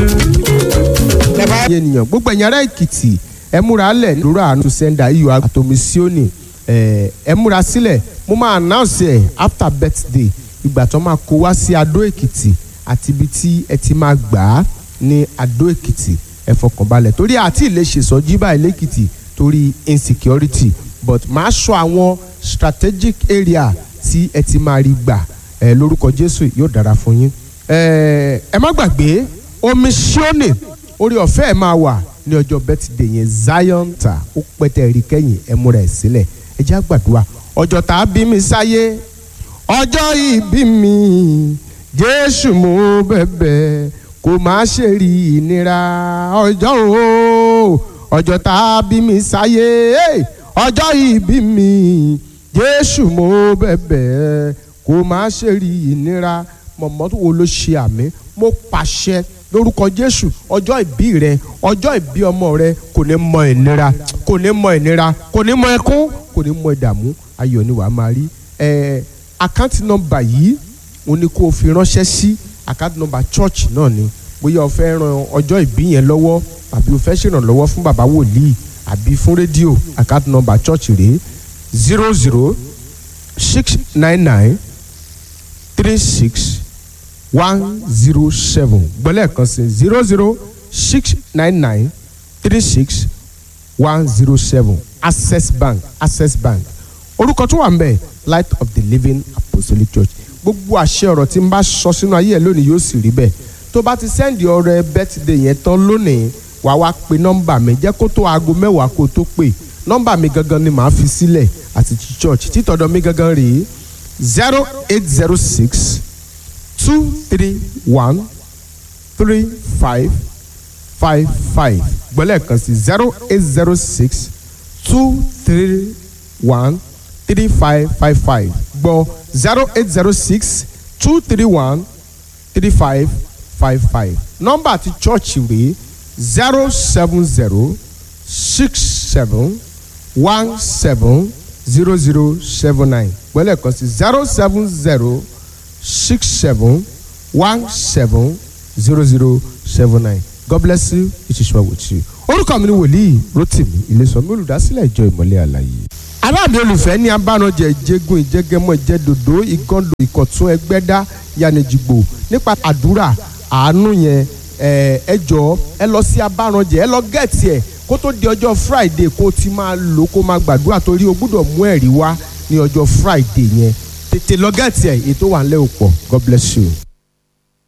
ẹ̀yin ènìyàn gbogbo ẹ̀yin ará èkìtì ẹ múra lẹ̀ lórí àánú sẹ́ńdà iyọ̀ àtòmísíọ́nì ẹ múra sílẹ̀ mo máa announce ẹ̀ after birthday ìgbà tó máa kó wá sí adó èkìtì àti ibi tí ẹ ti máa gbà á ní adó èkìtì ẹ fọkànbalẹ̀ torí àti ilé ṣèṣọ́jí báyìí lẹ́kìtì torí insecurity but máa sọ àwọn strategic area tí ẹ ti máa rí gbà ẹ lórúkọ jésù yóò dára fún yín ẹ ẹ má gbàgbé omi ṣíọ́nì orí ọ̀fẹ́ ẹ̀ máa wà ní ọjọ́ bẹ́tìdé yẹn zion ta ó pẹ́tẹ́ rí kẹ́yìn ẹ múra ẹ̀ sílẹ̀ ẹ já gbàdúrà ọjọ́ tá a bí mi sáyé ọjọ́ ìbí mi jésù mo bẹ̀bẹ̀ kò má ṣe rí ìnira ọjọ́ o ọjọ́ tá a bí mi sáyé ọjọ́ ìbí mi jésù mo bẹ̀bẹ̀ kò má ṣe rí ìnira mọ̀mọ́ wo ló ṣe àmì mo pàṣẹ lórúkọ jésù ọjọ́ ìbí rẹ ọjọ́ ìbí ọmọ rẹ kò ní mọ ìnira kò ní mọ ìnira kò ní mọ ẹkún kò ní mọ ìdààmú ayọ̀ ni wàá máa rí ẹ àkáǹtì nọ́mbà yìí òun ni kò fi ránṣẹ́ sí àkáǹtì nọ́mbà church náà ni bóyá o fẹ́ ran ọjọ́ ìbí yẹn lọ́wọ́ àbí o fẹ́ ṣèrànlọ́wọ́ fún bàbá wòlíì àbí fún rédíò àkáǹtì nọ́mbà church rèé zero zero six nine nine three six one zero seven gbọ́lẹ̀ kan sí zero zero six nine nine three six one zero seven access bank access bank orúkọ tó wà ń bẹ̀ light of the living apostolic church gbogbo àṣẹ ọ̀rọ̀ tí n bá sọ sínú ayé ẹ̀ lónìí yóò sì rí bẹ́ẹ̀ tó bá ti sẹ́ndì ọrẹ birthday yẹn tán lónìí wàá wá pe nọ́mbà mi jẹ́ kó tó aago mẹ́wàá kó tó pè nọ́mbà mi gangan ni màá fi sílẹ̀ àti church títọ̀dọ̀ mi gangan rèé zero eight zero six two three one three five five five gbọ́lẹ̀ kan sí zero eight zero six two three one three five five five gbọ́ zero eight zero six two three one three five five five nọ́mbà ti chọ́ọ̀chì rèé zero seven zero six seven one seven zero zero seven nine gbọ́lẹ̀ kan sí zero seven zero six seven one seven zero zero seven nine god bless you it is well with you. orúkọ mi ni wòlíì rotimi ilésànmi olùdásílẹ̀ ìjọ ìmọ̀lẹ̀ àlàyé. aráàlú olùfẹ́ ní abánujẹ ìjẹgun ìjẹgẹmọ ìjẹdòdó ìgàndò ìkọ̀tún ẹgbẹ́dá yanijigbo nípa àdúrà àánú yẹn ẹ jọ ẹ lọ sí abánujẹ ẹ lọ gẹ̀ẹ́tì ẹ kó tó di ọjọ́ friday kó ti máa lò kó máa gbàdúrà torí o gbúdọ̀ mú ẹ̀rí wá ní ọjọ́ friday yẹn tètè lọ gẹ̀ẹ́tì ẹ̀ ètò wà ń lẹ́ òpọ̀ god bless you.